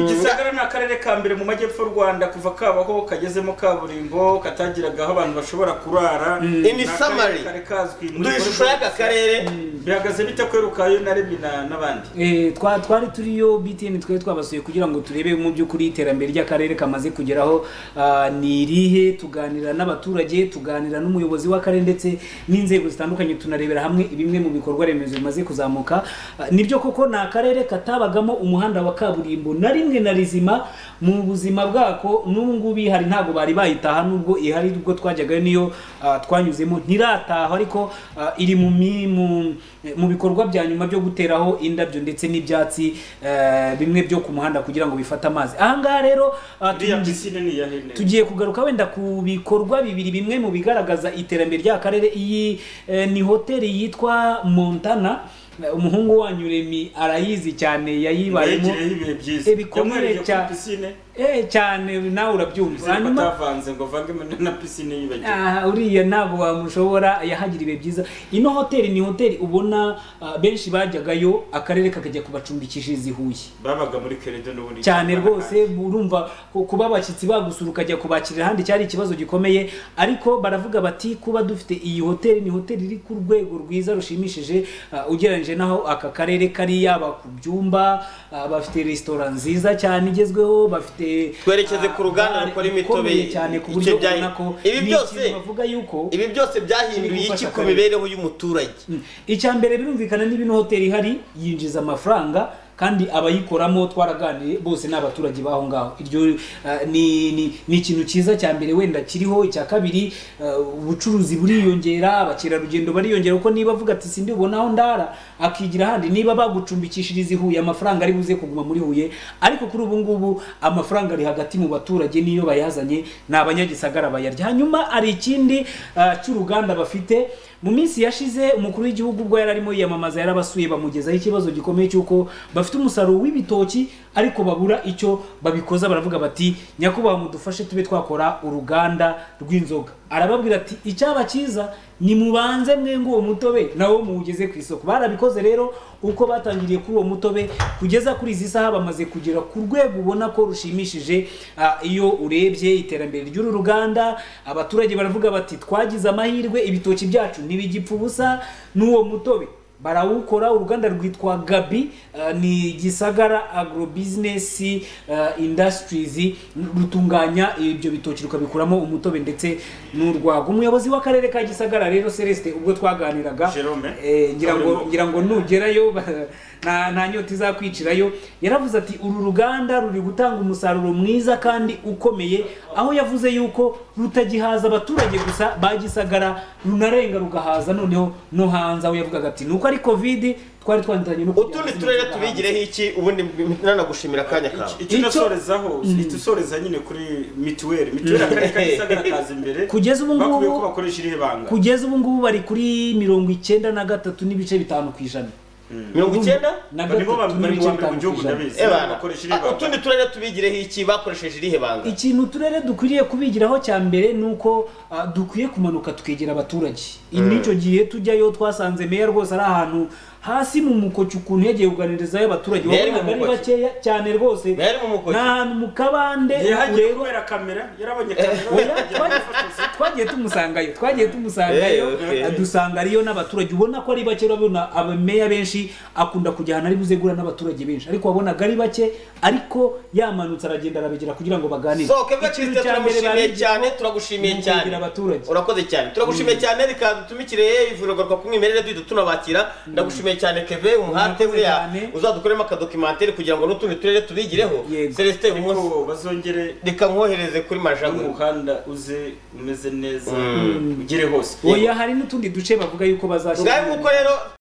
Gisagara ni akarere ka mbere mu majyepfo y'u Rwanda kuva kabaho kagezemo kaburimbo katagiraga aho abantu bashobora kurara In Ni akarere summary, kari kazwi muri duha ishusho Congo. y'aka karere bihagaze bite kwerukayo na Remi na- n'abandi Eh, twa twari turiyo BTN twari twabasuye kugira ngo turebe mu by'ukuri iterambere ry'akarere kamaze kugeraho ah, ni irihe tuganira n'abaturage tuganira n'umuyobozi w'akarere ndetse n'inzego zitandukanye tunarebera hamwe bimwe mu bikorwa remezo bimaze kuzamuka Ah, nibyo koko ni akarere katabagamo umuhanda wa kaburimbo na rimwe na rizima mu buzima bwako n'ubu ngubu ihari ntabwo bari bayitaha nubwo ihari ubwo twajyaga niyo ah, twanyuzemo ntirataha ariko ah, iri mu mi- mu- mu bikorwa bya nyuma byo guteraho indabyo ndetse n'ibyatsi eh, bimwe byo ku muhanda kugira ngo bifate amazi ahangaha rero ah, iriya tugiye- pisine ni iya hene tugiye kugaruka wenda ku bikorwa bibiri bimwe mu bigaragaza iterambere ry'akarere iyi eh, ni hoteli yitwa montana Eh, umuhungu wanyu remi arayizi cyane yayibayemo yegereyeho ibihe byiza Eh, bikomeye Yamwereye kuri cyane. pisine Eh, cyane nawe urabyumva pisine hanyuma batavanze ngo vangemo na pisine yibagiwe Ah, uriya ntabwo wamushobora yahagira ibihe byiza ino hoteli ni hoteli ubona ah, benshi bajyagayo akarere kakajya kubacumbikishiriza i huye babaga muri kerede n'ubundi cyane cyane. rwose urumva ku- kuba abashyitsi bagusura ukajya kubakirira ahandi cyari ikibazo gikomeye ariko baravuga bati kuba dufite iyi hoteli ni hoteli iri ku rwego rwiza rushimishije ah, ugereranyije n'aho aka karere kari yaba ku byumba ah, bafite resitora nziza cyane igezweho bafite Twerekeze ah, ku ruganda bare rukora imitobe ikomeye cyane ku icyo buryo byahi- ubona ko Ibi ni byose- ikintu bavuga yuko ibi byose byahinduye iki ku mibereho y'umuturage Mm. icya mbere birumvikana niba ino hoteli ihari yinjiza amafaranga kandi abayikoramo twaraganiriye bose ni abaturage b'aho ngaho iryo eh, ni ni- ni ikintu cyiza cya mbere wenda kiriho icya kabiri eh, ubucuruzi buriyongera abakerarugendo bariyongera kuko niba avuga ati sindi ubona aho ndara akigira ahandi niba bagucumbikishiriza i Huye amafaranga ari buze kuguma muri Huye ariko kuri ubu ngubu amafaranga ari hagati mu baturage niyo bayazanye ni abanyagisagara bayarya hanyuma hari ikindi ah, cy'uruganda bafite mu minsi yashize umukuru w'igihugu ubwo yari arimo yiyamamaza yarabasuye bamugezaho ikibazo gikomeye cy'uko bafite umusaruro w'ibitoki ariko babura icyo babikoza baravuga bati nyakubahwa mudufashe tube twakora uruganda rw'inzoga arababwira ati icyaba cyiza ni mubanze mwe ngo uwo mutobe nawo muwugeze ku isoko barabikoze rero uko batangiriye kuri uwo mutobe kugeza kuri izi saha bamaze kugera ku rwego ubona ko rushimishije ah, iyo urebye iterambere ry'uru ruganda abaturage baravuga bati twagize amahirwe ibitoki byacu ntibigipfa ubusa n'uwo mutobe barawukora uruganda rwitwa gabi ah, ni gisagara agro business ah, industries rutunganya ibyo bitoki rukabikuramo umutobe ndetse n'urwagwa umuyobozi w'akarere ka gisagara rero celestin ubwo twaganiraga Jerome. eh, ngira ngo Kaburimbo. ngira ngo nugerayo ba- nta nta nyota izakwicirayo yaravuze ati uru ruganda ruri gutanga umusaruro mwiza kandi ukomeye aho yavuze yuko rutagihaza abaturage gusa bagisagara runarenga rugahaza noneho no hanze aho yavugaga ati nuko ari covid twari twanditanye no kujyana utundi zino turere nzoga hanze." tubigireho iki ubundi nanagushimira akanya kawe icyo Icyo- nasorezaho ihita usoreza nyine kuri mituweli mituweli akarere ka gisagara kaza imbere Kugeza ubu ngubu- bakwiye ko bakoresha irihe banga kugeza ubu ngubu bari kuri mirongo icyenda na gatatu n'ibice bitanu ku ijana mirongo icyenda na nibo gatatu bari n'ibice mu wa mbere bitanu mu ku gihugu ijana ndabizi Ebana, bakoresha irihe ah, banga utundi turere tubigireho iki bakoresheje irihe banga ikintu uturere dukwiriye kubigiraho cya mbere ni uko ah, dukwiye kumanuka tukegera abaturage Iki nicyo gihe tujyayo twasanze meya rwose ari ahantu hasi mu mukoki ukuntu yagiye kuganirizayo abaturage Meya ari mu wabonaga ari mukoki? bakeya cyane rwose Meya ari mu mukoki? ni ahantu mu kabande yahagiye ureba kubera kamera yarabonye Oya, kamera twagiye- twagiye tumusangayo twagiye tumusangayo Eh, okay. adusanga ariyo n'abaturage ubona ko ari bake urabona abameya benshi akunda kujya ahantu ari buze guhura n'abaturage benshi ariko wabonaga ari bake ariko yamanutse aragenda arabegera kugira ngo baganire sohoke bwa Ikintu kirisite cya mbere turamushimiye babigize- cyane turagushimiye ni cyane ukwegera abaturage. urakoze cyane turagushimiye cyane reka dutumikire ivuriro rwa kumwimerere duhita tunabakira ndagushimiye cyane keve umuhate Murakoze buriya cyane. uzadukoremo akadokimantere kugira ngo n'utundi turere tubigireho Yego. celestin uyu munsi ariko bazongere reka nkohereze kuri majagwe n'umuhanda uze umeze neza ugere hose oya hari n'utundi duce bavuga yuko bazashyira ngahe nguko rero